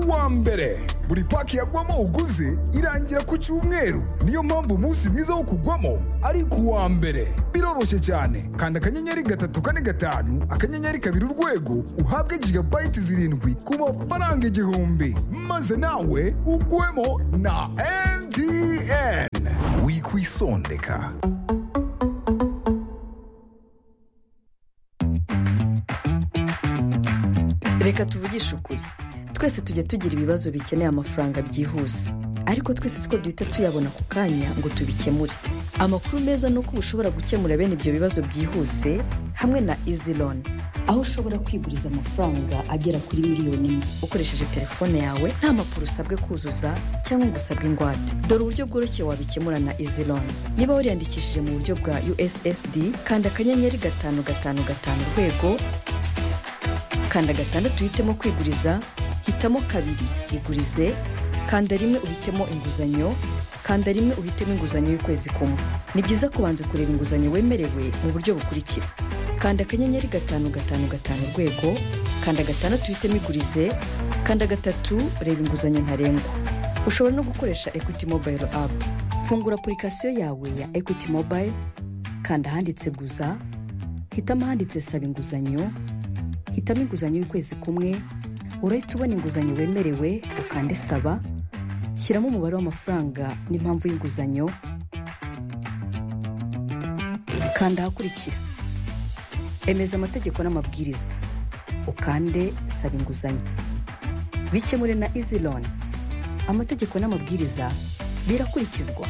uwa mbere buri paki yagwamo uguze irangira ku cyumweru niyo mpamvu umunsi mwiza wo kugwamo ari ku wa mbere biroroshye cyane kanda akanyenyeri gatatu kane gatanu akanyenyeri kabiri urwego uhabwe jigabayiti zirindwi ku mafaranga igihumbi maze nawe ugwemo na mtn wikwisondeka reka tuvugishe ukuri twese tujya tugira ibibazo bikeneye amafaranga byihuse ariko twese siko duhita tuyabona ako kanya ngo tubikemure amakuru meza ni uko uba ushobora gukemura bene ibyo bibazo byihuse hamwe na izi loni aho ushobora kwiguriza amafaranga agera kuri miliyoni imwe ukoresheje telefone yawe nta mpapuro usabwe kuzuza cyangwa ngo usabwe ingwate dore uburyo bworoshye wabikemura na izi loni niba wariyandikishije mu buryo bwa ussd kanda akanyenyeri gatanu gatanu gatanu urwego kanda gatandatu uhitemo kwiguriza hitamo kabiri igurize kanda rimwe uhitemo inguzanyo kanda rimwe uhitemo inguzanyo y'ukwezi kumwe ni byiza kubanza kureba inguzanyo wemerewe mu buryo bukurikira kanda akanyenyeri gatanu gatanu gatanu urwego kanda gatandatu uhitemo igurize kanda gatatu reba inguzanyo ntarengwa ushobora no gukoresha equity mobile app fungura apurikasiyo yawe ya equity mobile kanda ahanditse guza hitamo ahanditse saba inguzanyo hitamo inguzanyo y'ukwezi kumwe urahita ubona inguzanyo wemerewe ukande saba shyiramo umubare w'amafaranga n'impamvu y'inguzanyo kanda ahakurikira emeza amategeko n'amabwiriza ukande saba inguzanyo bikemure na izi loni amategeko n'amabwiriza birakurikizwa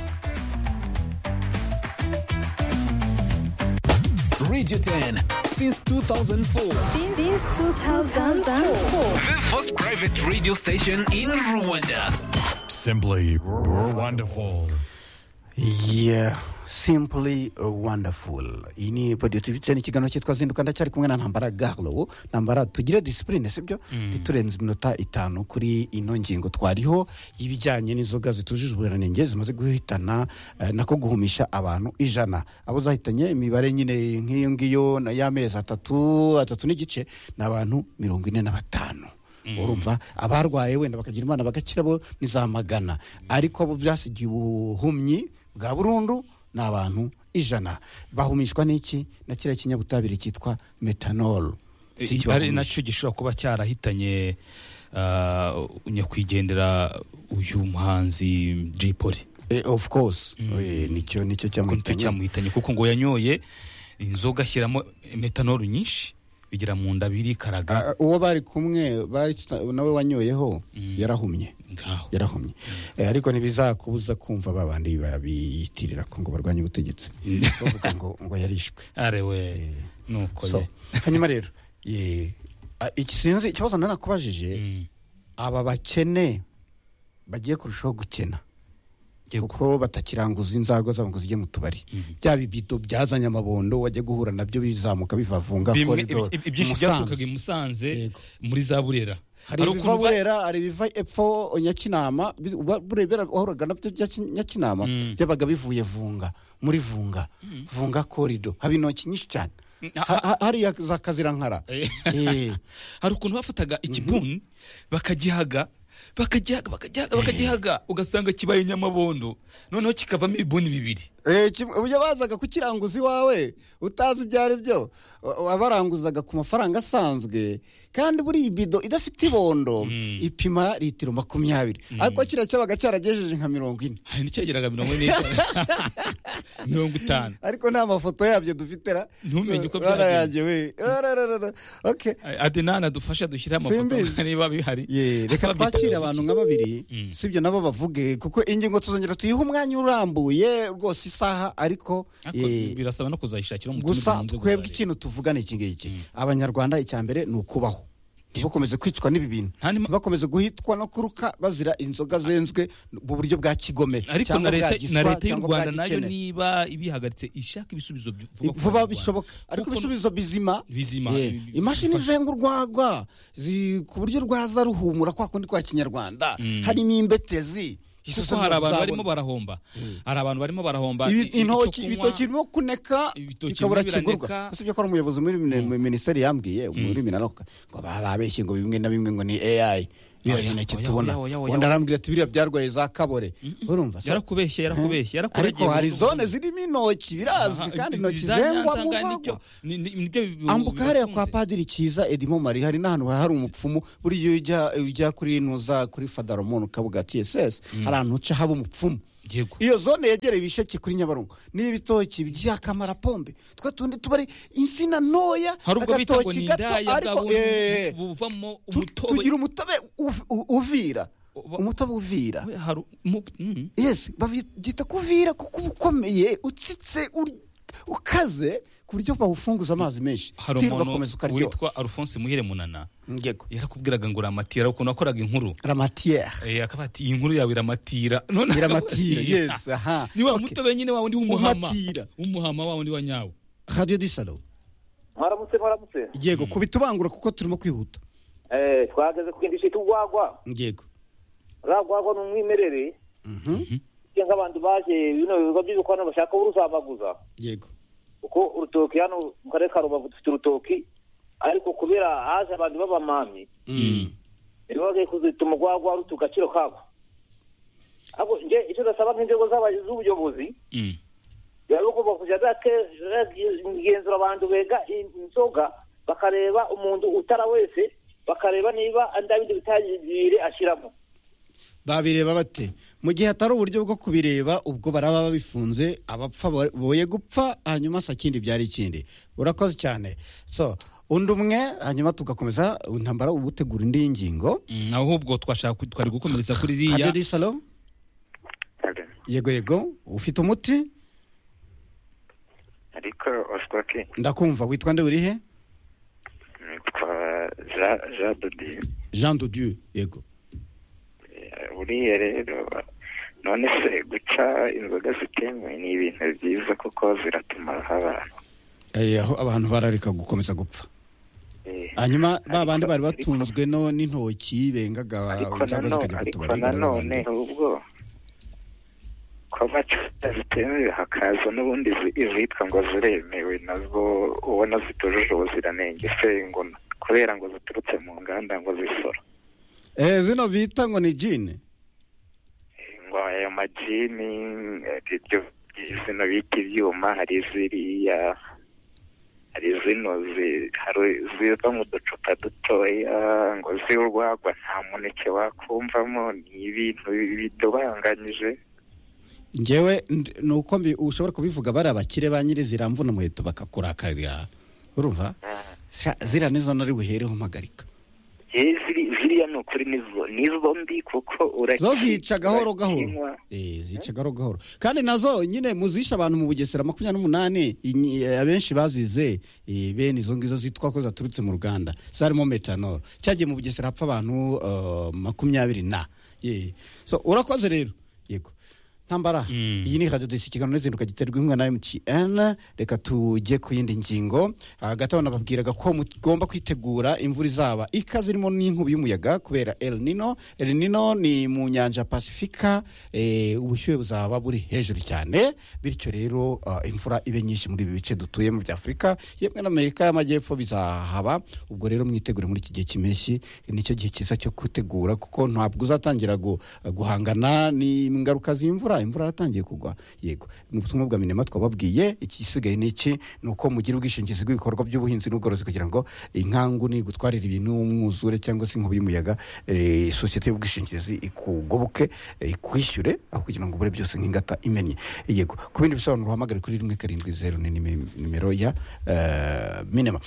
Radio 10 since 2004. Since 2004. The first private radio station in Rwanda. Simply wonderful. yeah simply wonderful iyi ni podiyo tubitse n'ikiganiro cyitwa zinduka ndacyari kumwe na ntambara garo ntambara tugire disipurine sibyo ntiturenze iminota itanu kuri ino ngingo twariho y'ibijyanye n'inzoga zitujuje ubuziranenge zimaze guhitana eh, nako guhumisha abantu ijana abo zahitanye imibare nyine nk'iyo ngiyo na- y'amezi atatu atatu n'igice ni abantu mirongo ine na batanu urumva abarwaye wenda bakagira imana bagakira bo ni za magana ariko abo byasigiye ubuhumyi bwa burundu ni abantu ijana bahumishwa n'iki na kiriya kinyabutabire cyitwa metanol Iki ari kibahumisha. nacyo gishobora kuba cyarahitanye ah, nyakwigendera uyu muhanzi Jay Polly Eh, of course Eh, nicyo nicyo kuko cyamuhitanye cyamuhitanye kuko ngo yanyoye inzoga ashyiramo metanolu nyinshi bigira mu nda birikaraga Ah, uwo bari kumwe bari- nawe wanyoyeho yarahumye ngaho yarahumye Eh, ariko ntibizakubuza kumva ba bandi babiyitirira ko ngo barwanye ubutegetsi bavuga ngo ngo yarishwe arewe nuko So, ye hanyuma rero ye, a- iki sinzi ikibazo nari nakubajije Mm. aba bakene bagiye kurushaho gukena Ngiye ku- kuko batakiranguza inzago zabo ngo zijye mu tubari bya bibido byazanye amabondo wajya guhura nabyo bizamuka bivavunga Bimwe- koridoro ibi- ibyinshi Musanze. byaturukaga i musanze Yego. muri za burera hari ibiva Ari ukuntu ba- burera hari ibiva epfo nyakinama bi- wa- burebera wahoraga nabyo bya Ki- nyakinama byabaga bivuye vunga muri vunga vunga korido haba intoki nyinshi cyane Ha- ha- hariya za kazirankara Eh. Eh. hari ukuntu bafataga ikibuni bakagihaga bakagihaga bakagihaga bakagihaga ugasanga kibaye nyamabondo noneho kikavamo ibibuni bibiri Eh, kim- uburyo bazaga kukiranguza iwawe utazi ibyo ari byo wa- wabaranguzaga ku mafaranga asanzwe kandi buriya ibido idafite ibondo ipima litiro makumyabiri ariko kiriya cyabaga cyaragejeje nka mirongo ine hari n'icyageraga mirongo ine mirongo itanu ariko nta mafoto yabyo dufite ra Ntumenye uko Rara byagenze. yanjye we Rarararara. okay adenani adufashe dushyire Simbizi. amafoto niba bihari Yeah, reka Asaba twakire bita- abantu nka babiri Mm. si ibyo nabo bavuge kuko ingingo tuzongera tuyihe umwanya urambuye rwose isaha ariko Ariko eh, birasaba no kuzayishakira mu tundi gusa duhanze twebwe gutari. ikintu tuvugana iki ngiki abanyarwanda icya mbere ni ukubaho bakomeze kwicwa n'ibi bintu Nta nima- bakomeze guhitwa no kuruka bazira inzoga zenzwe mu buryo bwa kigome ariko cyangwa na bwa leta giswa na leta y'u cyangwa bwa rwanda nayo gikene. niba ibihagaritse ishaka ibisubizo by- vuba vuba ku banyarwanda. bishoboka ariko Kuko- ibisubizo bizima Bizima. Eh, imashini zenga urwagwa zi- ku buryo rwaza ruhumura kwa kundi kwa kinyarwanda harimo imbetezi kuko hari abantu barimo barahomba hari abantu barimo barahomba i- icyo intoki kunywa- ibitoki birimo kuneka Ibitoki bikabura birimo biraneka. kigurwa usibye ko ari umuyobozi muri mine- minisiteri yambwiye muri minaloka ngo baba babeshye ngo bimwe na bimwe ngo ni ai biriya Oya, mineke oya, tubona oya, oya, oya, undi oya. arambwira ati biriya byarwaye za kabore urumva se? yarakubeshye yarakubeshye ariko yarakuragiye hari mu zone by'ukuri. zirimo intoki birazwi Aha, kandi izi- intoki izi za zengwa Nyanza mu ngari bagwa nibyo- ni- ni- nibyo bi- ambuka hariya kwa bibatunze. padiri cyiza edimo mari hari n'ahantu hari umupfumu buriya iyo ujya ujya kuri nuza kuri fadaromoni ukavuga ati esese hari ahantu uca haba umupfumu Yego. iyo zone yegereye ibisheke kuri nyabarongo n'ibitoki by'akamarapombe twa tundi tuba ari insina ntoya hari ubwo bita ngo agatoki ni gato indaya bwa ariko bundi eh, buvamo tu- umutobe tugira umutobe uv- u- uvira Uba- umutobe uvira We, hari mu- mm. yesu babyita kuvira kuko uba ukomeye utsitse uri- ukaze ku buryo bawufunguza amazi menshi hari Still umuntu ugakomeza ukaryoha witwa alphonse muhire munana ngego yarakubwiraga ngo uramatira ukuntu wakoraga inkuru ramatiyeri Eh, akaba ati iyi nkuru yawe iramatira None akaba- Iramatira, Eh, yes, aha. ni wa Okay. mutobe nyine wa wundi w'umuhama Umatira. w'umuhama wa wundi wa nyawo radiyo disalo mwaramutse mwaramutse yego kubita ubangura kuko turimo kwihuta Eh, twahagaze ku kintu cyitwa urwagwa yego uriya rwagwa ni umwimerere cyangwa abantu baje bino bikorwa by'ibikorano bashaka uruzamaguza yego kuko urutoki hano mu karere ka rubavu dufite urutoki ariko kubera haje abantu b'abamami bibaze kuzituma urwagwa ruta agaciro kako ariko nge icyo ndasaba nk'inzego z'aba- z'ubuyobozi Mm. biba bigomba kujya bake- bagenzura abantu bega inzoga bakareba umuntu utara wese bakareba niba nda bindi bitangire ashyiramo babireba bate mu gihe hatari uburyo bwo kubireba ubwo baraba babifunze abapfa bo- boye gupfa hanyuma se ikindi byari ikindi urakoze cyane so undi umwe hanyuma tugakomeza intambara uba utegura indi ngingo Mm, ahubwo twashaka ku- twari gukomeretsa kuri radiyo iriya disalo yego yego ufite umuti ariko oswaki ndakumva witwa nde urihe nitwa jean jean dodi jean de dieu yego buriya rero none se guca inzoga zitemewe ni ibintu byiza kuko ziratumaraho abantu Eh, aho abantu barareka gukomeza gupfa Eh, hanyuma ba ariko- bandi bari ariko- batunzwe no n'intoki bengaga ariko cyangwa nanone zikajya ariko kutubara nanone ubwo ko amacupa zitemewe hakaza n'ubundi zi- izitwa ngo ziremewe nazo ubona zitujuje ubuziranenge se ngo kubera ngo ziturutse mu nganda ngo zisora eh zino bita ngo ni jine ngo ayo majini eh, ibyo izina bita ibyuma hari ziriya hari zino zi- hari ziva mu ducupa dutoya ngo ziwurwagwa nta muneke wakumvamo ni ibintu bidobanganyije ngewe ndi- ni uko mbi- ushobora kubivuga bari abakire ba nyiri ziramvuna umuheto bakakurakarira urumva Sha, ziriya nizo nari buhereho mpagarika Eh, ziri- ziriya ni ukuri nizo nizo mbi kuko uraki- zo zica gahoro urakinywa. gahoro Eh, zica gahoro gahoro kandi nazo nyine muzisha abantu mu bugesera makumyabiri n'umunani inyi- eh, abenshi bazize eh, bene izo ngizo zitwa ko zaturutse mu ruganda zarimo metanol cyagiye mu bugesera hapfa abantu eh, makumyabiri na Eh, so urakoze rero yego ntambara iyi ni radiyo disi ikiganiro n'izinduka giterwa inkunga na emutiyeni reka tujye ku yindi ngingo hagati aho nababwiraga ko mugomba kwitegura imvura izaba ikaze irimo n'inkubi y'umuyaga kubera el nino el nino ni mu nyanja ya pasifika eh, ubushyuhe buzaba buri hejuru cyane bityo rero ah, imvura ibe nyinshi muri ibi bice dutuyemo bya afurika yemwe n'amerika y'amajyepfo bizahaba ubwo rero mwitegure muri iki gihe cy'impeshyi nicyo gihe cyiza cyo gutegura kuko ntabwo uzatangira gu- guhangana n'ingaruka z'imvura imvura yatangiye kugwa yego ni ubutumwa bwa minema twababwiye igisigaye ni iki ni uko mugira ubwishingizi bw'ibikorwa by'ubuhinzi n'ubworozi kugira ngo inkangu nigutwarira ibintu umwuzure cyangwa se inkubi y'umuyaga eh, sosiyete y'ubwishingizi ikugoboke eh, ikwishyure aho kugira ngo ubure byose nk'ingata imennye yego ku bindi bisobanuro uhamagare kuri rimwe karindwi zeru ni nimi- nimero ya eh, minema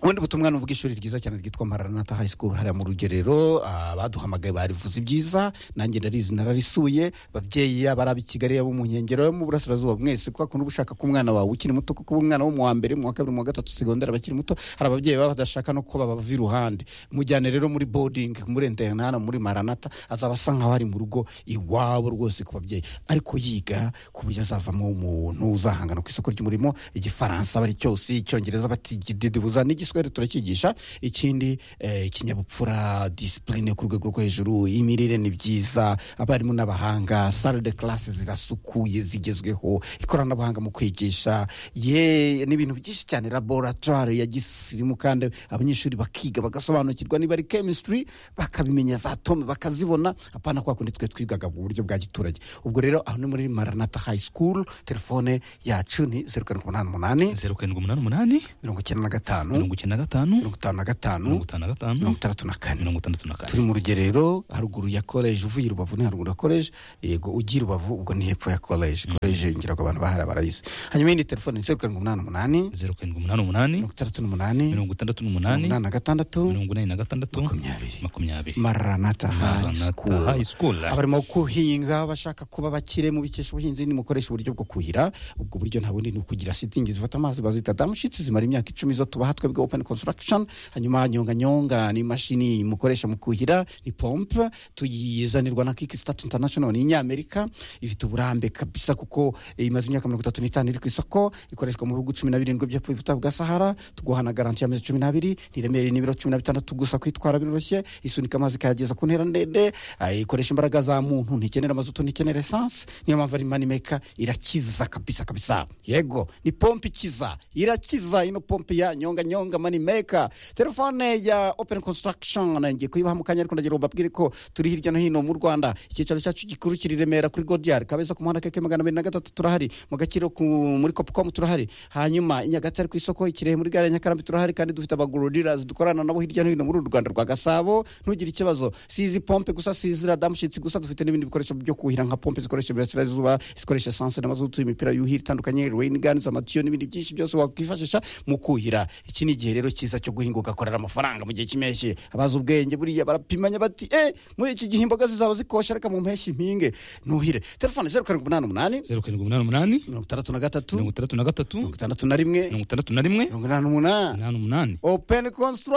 ubundi butumwa ni ubw'ishuri ryiza cyane ryitwa maranata high school hariya mu rugerero ah, baduhamagaye barivuze ibyiza nanjye ndarizi nararisuye babyeyi yaba ari ab'i kigali yaba mu nkengero yo mu burasirazuba mwese kwa kuntu uba ushaka ko umwana wawe ukiri muto kuko uba umwana wo mu wa mbere mu wa kabiri mu wa gatatu segonderi abakiri muto hari ababyeyi baba badashaka no ko baba iruhande mujyane rero muri boarding muri internana muri maranata azaba asa nkaho ari mu rugo iwabo rwose ku babyeyi ariko yiga ku buryo azavamo umuntu uzahangana ku isoko ry'umurimo igifaransa aba ari cyose icyongereza bati ikididibuza n'igiswahili twari turakigisha ikindi eh, ikinyabupfura disipurine ku rwego rwo hejuru imirire ni byiza abarimu n'abahanga sare de karasi zirasukuye zigezweho ikoranabuhanga mu kwigisha ye ni ibintu byinshi cyane laboratwari ya gisirimu kandi abanyeshuri bakiga bagasobanukirwa niba ari kemisitiri bakabimenya za tome bakazibona apana kwa kundi twe twigaga mu buryo bwa giturage ubwo rero aho ni muri maranata hayi sikuru telefone yacu ni zeru karindwi umunani umunani zeru karindwi umunani umunani mirongo icyenda na gatanu mirongo icyenda na gatanu mirongo itanu na gatanu mirongo itanu na gatanu mirongo itandatu na kane mirongo itandatu na kane turi mu rugerero haruguru ya koleji uvuye i rubavu ni haruguru ya koleji yego ugiye i rubavu ubwo ni hepfo ya koleji koleji ngira ngo abantu bahari barayizi hanyuma yindi telefone ni zeru karindwi umunani umunani zeru karindwi umunani umunani mirongo itandatu n'umunani mirongo mirongo itandatu n'umunani inani na gatandatu mirongo inani na gatandatu makumyabiri. makumyabiri maranata hayi Maranatha High School. sikuru abarimo kuhinga bashaka kuba bakire mubikesha ubuhinzi nimukoresha uburyo bwo kuhira ubwo buryo nta bundi ni ukugira sitingi zifata amazi bazita damushitsi zimara imyaka icumi zo tubaha twebwe open construction hanyuma nyonganyonga ni imashini mukoresha mu kuhira ni pompe tuyizanirwa na kikistat international ni inyamerika ifite uburambe kabisa kuko imaze imyaka mirongo itatu n'itanu iri ku isoko ikoreshwa mu bihugu cumi na birindwi by'epfo y'ubutayu bwa sahara tuguha na garanti y'amezi cumi n'abiri ntiremere n'ibiro cumi na bitandatu gusa kwitwara biroroshye isunika amazi ikayageza ku ntera ndende ah, ikoresha imbaraga za muntu ntikenera amazutu ntikenera esanse niyo mpamvu ari manimeka irakiza kabisa kabisa yego ni pompe ikiza irakiza ino pompe ya nyonga nyonga manimeka telefone ya open construction ngiye kuyibaha mu kanya ariko ndagira ubabwire ko turi hirya no hino mu rwanda icyicaro cyacu gikuru kiri i remera kuri godiyari kabeza ku muhanda keke magana abiri na gatatu turahari mu gakiro ku- muri kopukomu turahari hanyuma i nyagatare ku isoko ikirehe muri gare ya nyakarambi turahari kandi dufite abagururirazi dukorana nabo hirya no hino muri uru rwanda rwa gasabo ntugire ikibazo si izi pompe gusa si izi radamushitsi gusa dufite n'ibindi bikoresho byo kuhira nka pompe zikoresha imirasirazuba zikoresha esanse n'amazutu imipira yuhira itandukanye reyiniganizi amatiyo n'ibindi byinshi byose wakwifashisha mu kuhira iki ni igihe rero cyiza cyo guhinga ugakorera amafaranga mu gihe cy'impeshyi abazi ubwenge buriya barapimanya bati e muri iki gihe imboga zizaba zikosha reka mu mpeshyi mpinge nuhire telefone zeru karindwi umunani umunani zeru karindwi umunani umunani mirongo itandatu na gatatu mirongo itandatu na gatatu mirongo itandatu na rimwe mirongo itandatu na rimwe mirongo inani n'umunani umunani umunani open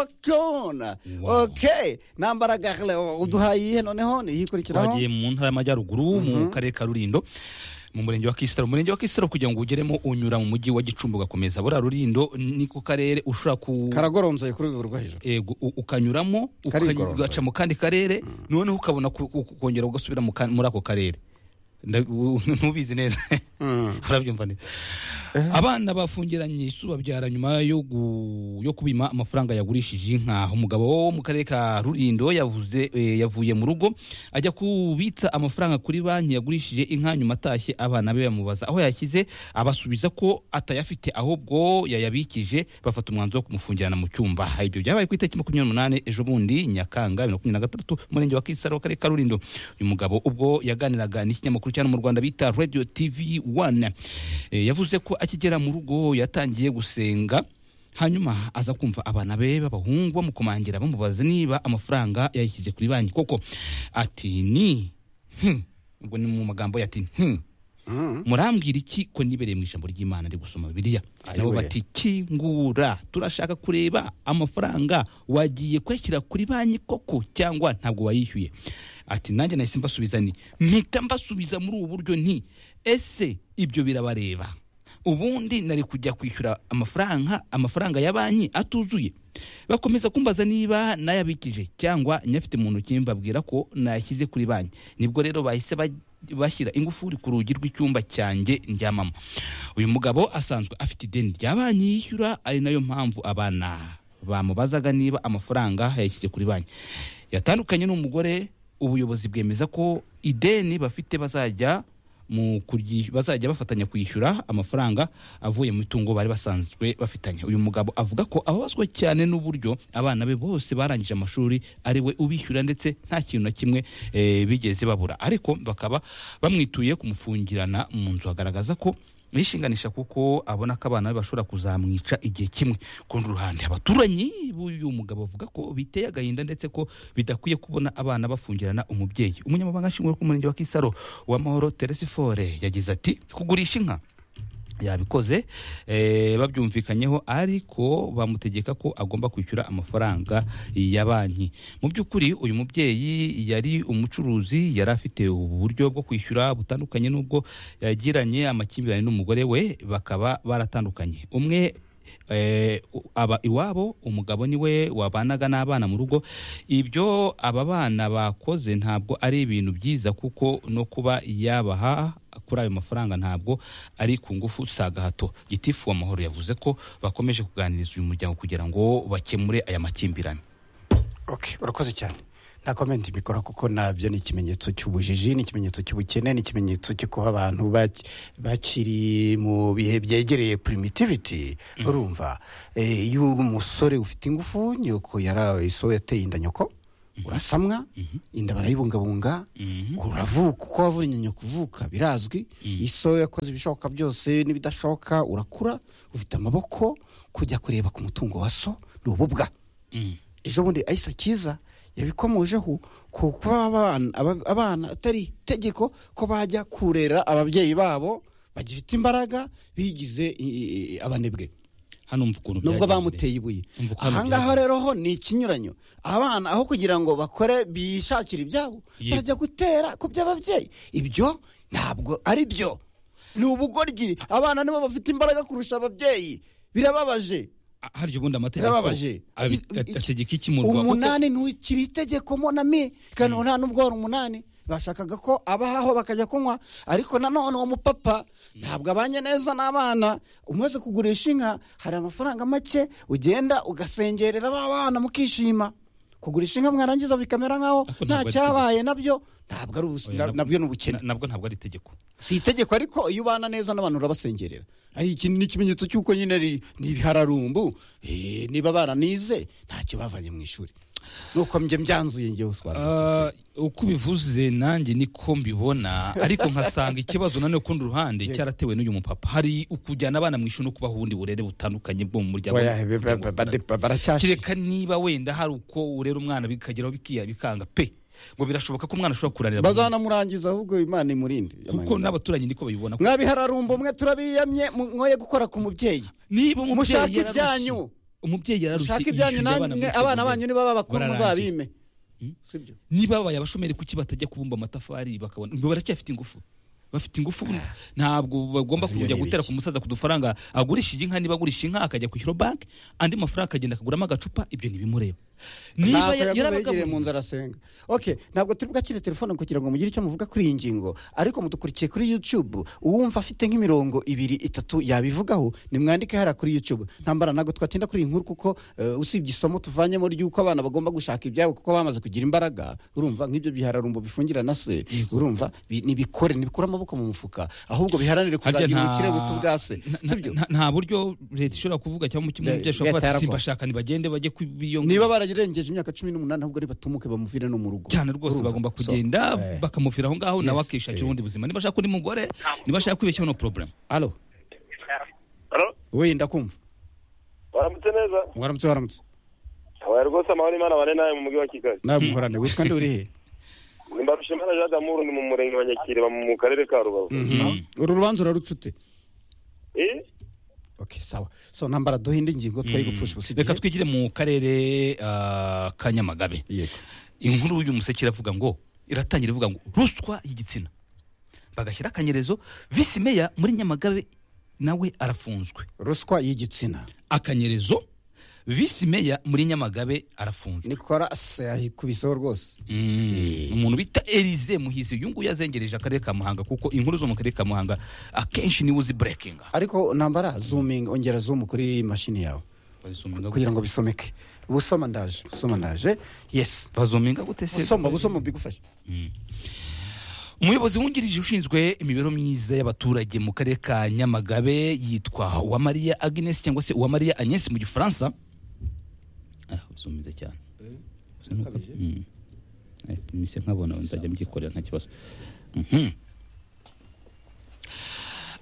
construction Wow. ok nambara garle uduhaye iyihe noneho niyikurikiraho twagiye mu ntara y'amajyaruguru mu karere ka rulindo mu murenge wa kisitaro umurenge wa kisitaro kugira ngo ugeremo unyura mu mujyi wa gicumbi ugakomeza buriya rulindo ni ku karere ushobora ku karagoronseye kuri urwego rwo hejuru Ego, u- ukanyuramo ukany- Karigoronzoye. ugaca mu kandi karere noneho ukabona ku- ku- kongera ugasubira mu ka- muri ako karere Nda- u- ntubizi neza urabyumva neza abana bafungiranye isu babyara nyuma yo gu- yo kubima amafaranga yagurishije inka umugabo wo mu karere ka rurindo yavuze eh, yavuye mu rugo ajya kubitsa amafaranga kuri banki yagurishije inka nyuma atashye abana be bamubaza aho yashyize abasubiza ko atayafite ahubwo yayabikije bafata umwanzuro wo kumufungirana mu cyumba ibyo byabaye ku itariki makumyabiri n'umunani ejo bundi nyakanga bibiri na makumyabiri na gatandatu umurenge wa kisaro karere ka rulindo uyu mugabo ubwo yaganiraga n'ikinyamakuru cyane mu rwanda bita radio tv one Eh, yavuze ko akigera mu rugo yatangiye gusenga hanyuma aza kumva abana be b'abahungu bamukomangira bamubaza niba amafaranga yayishyize kuri banki koko ati ni hmm." ubwo ni mu magambo ye ati "Hmm." murambwira iki ko nibereye mu ijambo ry'imana ndi gusoma bibiliya Ayiwe. nabo bati kingura turashaka kureba amafaranga wagiye kuyashyira kuri banki koko cyangwa ntabwo wayishyuye ati nanjye nahise mbasubiza ni mpita mbasubiza muri ubu buryo nti ese ibyo birabareba ubundi nari kujya kwishyura amafaranga amafaranga ya banki atuzuye bakomeza kumbaza niba nayabikije cyangwa nyafite mu ntoki mbabwira ko nayashyize kuri banki nibwo rero bahise baj- bashyira ingufuri ku rugi rw'icyumba cyanjye njyamamo uyu mugabo asanzwe afite ideni rya banki yishyura ari nayo mpamvu abana bamubazaga niba amafaranga yayashyize kuri banki yatandukanye n'umugore ubuyobozi bwemeza ko ideni bafite bazajya mu kuryi- bazajya bafatanya kwishyura amafaranga avuye mu mitungo bari basanzwe bafitanye uyu mugabo avuga ko ababazwa cyane n'uburyo abana be bose barangije amashuri ari we ubishyura ndetse nta kintu na kimwe eh, bigeze babura ariko bakaba bamwituye kumufungirana mu nzu agaragaza ko yishinganisha kuko abona ko abana be bashobora kuzamwica igihe kimwe ku rundi ruhande abaturanyi b'uyu mugabo bavuga ko biteye agahinda ndetse ko bidakwiye kubona abana bafungirana umubyeyi umunyamabanga nshingwabikorwa w'umurenge wa kisaro w'amahoro teresi fore yagize ati kugurisha inka yabikoze eh, babyumvikanyeho ariko bamutegeka ko agomba kwishyura amafaranga ya banki mu by'ukuri uyu mubyeyi yari umucuruzi yari afite ubu buryo bwo kwishyura butandukanye n'ubwo yagiranye amakimbirane n'umugore we bakaba baratandukanye umwe eh, u- aba iwabo umugabo niwe wabanaga n'abana mu rugo ibyo aba bana bakoze ntabwo ari ibintu byiza kuko no kuba yabaha kuri ayo mafaranga ntabwo ari ku ngufu si agahato gitifu w'amahoro yavuze ko bakomeje kuganiriza uyu muryango kugira ngo bakemure aya makimbirane ok urakoze cyane nta komenti mbikora kuko nabyo ni ikimenyetso cy'ubujiji ni ikimenyetso cy'ubukene ni ikimenyetso cyo kuba abantu bac- bakiri mu bihe byegereye primitivity urumva Eh, iyo uri umusore ufite ingufu nyoko yara iso yateye inda nyoko urasamwa inda barayibungabunga uravuka uko wavunye nyoko uvuka birazwi iso yakoze ibishoboka byose n'ibidashoboka urakura ufite amaboko kujya kureba ku mutungo wa so ni ububwa ejo bundi ahise akiza yabikomojeho ku kuba abana- aba- abana atari itegeko ko bajya kurera ababyeyi babo bagifite imbaraga bigize i- i- abanebwe hano mva ukuntu nubwo byagenze. bamuteye ibuye Umva uko hano ahangaha byagenze. rero ho ni ikinyuranyo abana aho kugira ngo bakore bishakire ibyabo Yego. bajya gutera ku by'ababyeyi ibyo ntabwo ari byo ni ubugoryi abana nibo bafite imbaraga kurusha ababyeyi birababaje Ah, harya ubundi amategeko birababaje abi- I- i- ategeka iki mu rwa- umunani ntikiri itegeko mo na mi kandi nta nubwo wari umunani bashakaga ko abahaho bakajya kunywa ariko nanone uwo mupapa ntabwo abanye neza n'abana umaze kugurisha inka hari amafaranga make ugenda ugasengerera ba bana mukishima kugurisha inka mwarangiza bikamera nk'aho Ariko nta ntabwo ari cyabaye nabyo ntabwo ari ubusi- Oya, na- nabwo- nabyo ni ubukene na- nabwo ntabwo ari itegeko si itegeko ariko iyo ubana neza n'abantu urabasengerera ari iki ni ikimenyetso cy'uko nyine ari- ni ibihararumbu eh, niba baranize ntacyo bavanye mu ishuri nuko njye mbyanzuye njyewe uswara Ah, uko ubivuze nanjye niko mbibona ariko nkasanga ikibazo nanone kundi ruhande cyaratewe n'uyu mupapa hari ukujyana abana mu ishuri no kubaha ubundi burere butandukanye bwo mu muryango baracyashye kereka niba wenda hari uko urera umwana bikageraho bikiya bikanga pe ngo birashoboka ko umwana ashobora kuranira mu rugo. bazanamurangiza ahubwo imana imurinde kuko n'abaturanyi niko babibona mwabihararumbu mwe turabiyamye mu- mwoye gukora ku mubyeyi niba umubyeyi mushaka yararushye- ibyanyu. umubyeyi yararushye ushaka ibyanyu yishyurira abana namwe abana muri segonderi. banyu niba babakuru Bararangiye. muzabime sibyo niba babaye abashomeri kuki batajya kubumba amatafari bakabona ngo baracyafite ingufu bafite ingufu ntabwo bagomba Ese ibyo kujya ni gutera ibiki? ku musaza ku dufaranga agurisha inka niba agurisha inka akajya kwishyura banki andi mafaranga akagenda akaguramo agacupa ibyo ntibimureba niba ntabwo yakoze yigiriye mu yarabagaburiye nzara asenga ok ntabwo turi bwakire telefone kugira ngo mugire icyo muvuga kuri iyi ngingo ariko mudukurikiye kuri youtube uwumva afite nk'imirongo ibiri itatu yabivugaho nimwandike hariya kuri youtube ntambara ntabwo twatinda kuri iyi nkuru kuko eh, usibye isomo tuvanyemo ry'uko abana bagomba gushaka ibyabo kuko bamaze kugira imbaraga urumva nk'ibyo bihararumbo bifungira na se urumva bi- nibikore nibikure amaboko mu mufuka ahubwo biharanire Harya kuzagira nta- ubukire buto bwa se na- na- sibyo na- nta buryo leta ishobora kuvuga cyangwa kimwe Le- mubyeyi ashobora kuvuga leta ati yarakora. simbashaka ntibagende bajye kubiyongera niba bararengeje imyaka cumi n'umunani ahubwo ari batumuke bamuvire no mu rugo cyane rwose Urumva? bagomba So, kugenda eh. bakamuvira aho ngaho nawe Yes, akishakira eh. ubundi buzima niba ashaka undi mugore niba ashaka kwibeshyaho no porobulemu alo Alo, we ndakumva waramutse neza waramutse waramutse habaye rwose amahoro imana bane nawe mu mujyi wa kigali nawe muhorane witwa nde uri he ni mbarushimana jean d'amour ni mu murenge wa nyakiriba mu karere ka rubavu uru rubanza urarucute Eh? ok sawa so nambara duhinde ingingo twari gupfusha ubusa reka igihe twigire mu karere ah, ka nyamagabe yego inkuru y'uyu museke iravuga ngo iratangira ivuga ngo ruswa y'igitsina bagashyira akanyerezo visi meya muri nyamagabe nawe arafunzwe ruswa y'igitsina akanyerezo visi meya muri nyamagabe arafunzwe nicolas yayikubiseho rwose Mm, Eh. umuntu bita elize muhizi uyu nguyu yazengereje akarere ka muhanga kuko inkuru zo mu karere ka muhanga akenshi niwe uzi burekinga ariko nambara zooming ongera zoom kuri mashini yawe kugira ngo bisomeke busoma ndaje busoma ndaje yes bazominga gute se busoma busoma bigufashe umuyobozi wungirije ushinzwe imibereho myiza y'abaturage mu karere ka nyamagabe yitwa uwamariya agnes cyangwa se uwamariya agnes mu gifaransa ah uzumize cyane Mm. Eh, mise nkabona nzajya mbyikorera nta kibazo Mhm.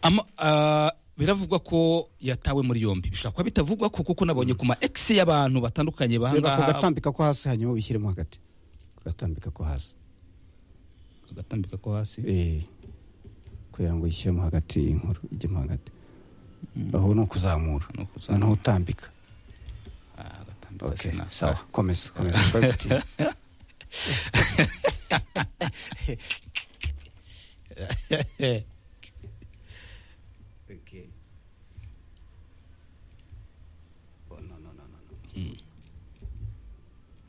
Ama- ah, biravugwa ko yatawe muri yombi bishobora kuba bitavugwa ko kuko nabonye ku ma ex y'abantu batandukanye reba ku bahangaha gatambika ko hasi hanyuma ubishyiremo hagati ku gatambika ko hasi agatambika ko hasi Eh, kugira ngo yishyiremo hagati inkuru ijyemo hagati aho ni ukuzamura Ni ukuzamura. noneho utambika Ah, agatambika ok sena. sawa komeza komeza Twabitinye.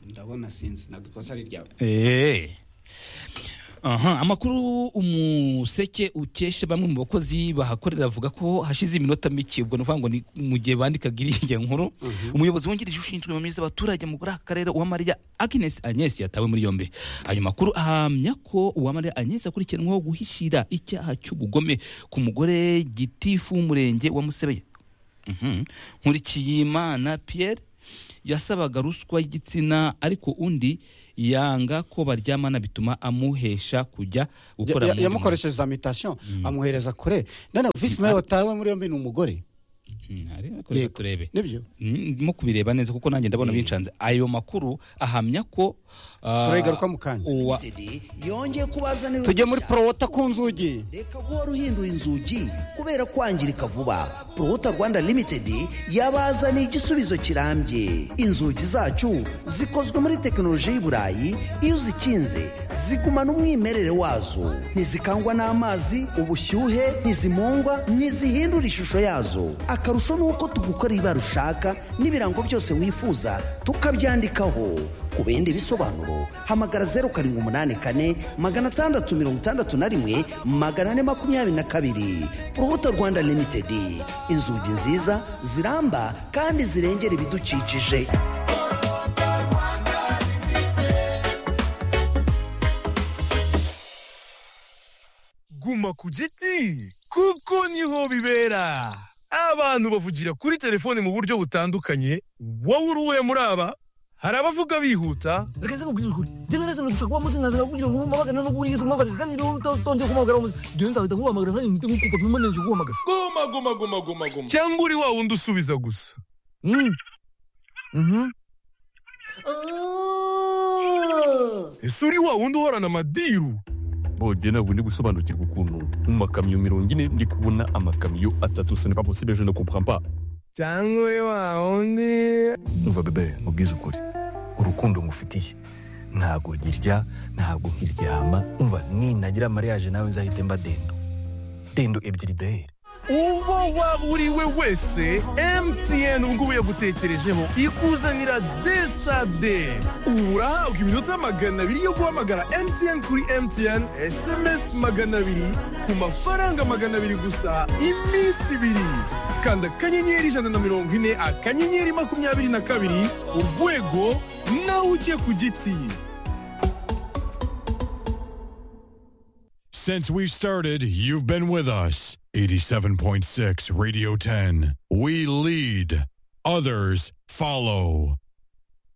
ndabona sinzi ntabwo ikosa ari ryawe Eh. Aha, amakuru umuseke ukesha bamwe mu bakozi bahakorera avuga ko hashize iminota mike ubwo ni ukuvuga ngo ni mu gihe bandikaga iriya nkuru umuyobozi wungirije ushinzwe mu mizi y'abaturage mu kuri aka karere uwamariya agnes agnes yatawe muri yombi ayo makuru ahamya ko uwamariya agnes akurikiranweho guhishira icyaha cy'ubugome ku mugore gitifu w'umurenge wa musebeye Mhm. nkurikiyimana pierre yasabaga ruswa y'igitsina ariko undi yanga ko baryamana bituma amuhesha kujya gukora Ya- ya- mu mirimo. yamukoresheje za mitasiyo amuhereza kure none visi meya watawe muri yombi ni umugore Mm, hari akorera Yego. turebe nibyo Mm, ndimo kubireba neza kuko nanjye ndabona bincanze ayo makuru ahamya ko ah, turayigaruka mu kanya uwa- yongeye kubazanira tujye muri uruhushya. porowota ku nzugi reka guhora uhindura inzugi kubera kwangirika vuba porowota rwanda limitedi yabazaniye igisubizo kirambye inzugi zacu zikozwe muri tekinoloji y'i burayi iyo uzikinze zigumana umwimerere wazo ntizikangwa n'amazi ubushyuhe ntizimungwa ntizihindura ishusho yazo akarusho ni uko tugukora ibara ushaka n'ibirango byose wifuza tukabyandikaho ku bindi bisobanuro hamagara zeru karindwi umunani kane magana atandatu mirongo itandatu na rimwe magana ane makumyabiri na kabiri urubuto rwanda limitedi inzugi nziza ziramba kandi zirengera ibidukikije guma ku giti kuko niho bibera abantu bavugira kuri telefone mu buryo butandukanye wowe uri uwe muri aba hari abavuga bihuta reka nze nkubwire ukuri njye narese nagushaka kuba munsi nkaza kugira ngo umubagane no kuri Yesu umubagane kandi rero utongeye kumuhamagara umunsi njyewe nzahita nkuhamagara nanjye ngite nkukupa pima nanjye kuguhamagara goma goma goma goma goma cyangwa uri wa wundi usubiza gusa Mm. Mhm. ese uri wa wundi uhorana amadiru bongeye ntabwo ndi gusobanukirwa ukuntu mu makamyo mirongo ine ndi kubona amakamyo atatu sonipa posibe je ne comprends pas cyangwa uri wa wundi nuva bebe mubwize ukuri urukundo ngufitiye ntabwo ngirya ntabwo nkiryama umva ninagira mariage nawe nzahite mba dendo dendo ebyiri dehere uwo waba uri we wese mtn ubungubu yagutekerejeho ikuzanira desade ubu urahabwa iminota magana abiri yo guhamagara mtn kuri mtn sms magana abiri ku mafaranga magana abiri gusa iminsi ibiri kanda akanyenyeri ijana na mirongo ine akanyenyeri makumyabiri na kabiri urwego nawe ujye ku giti Since we've started, you've been with us. 87.6 Radio 10. We lead, others follow.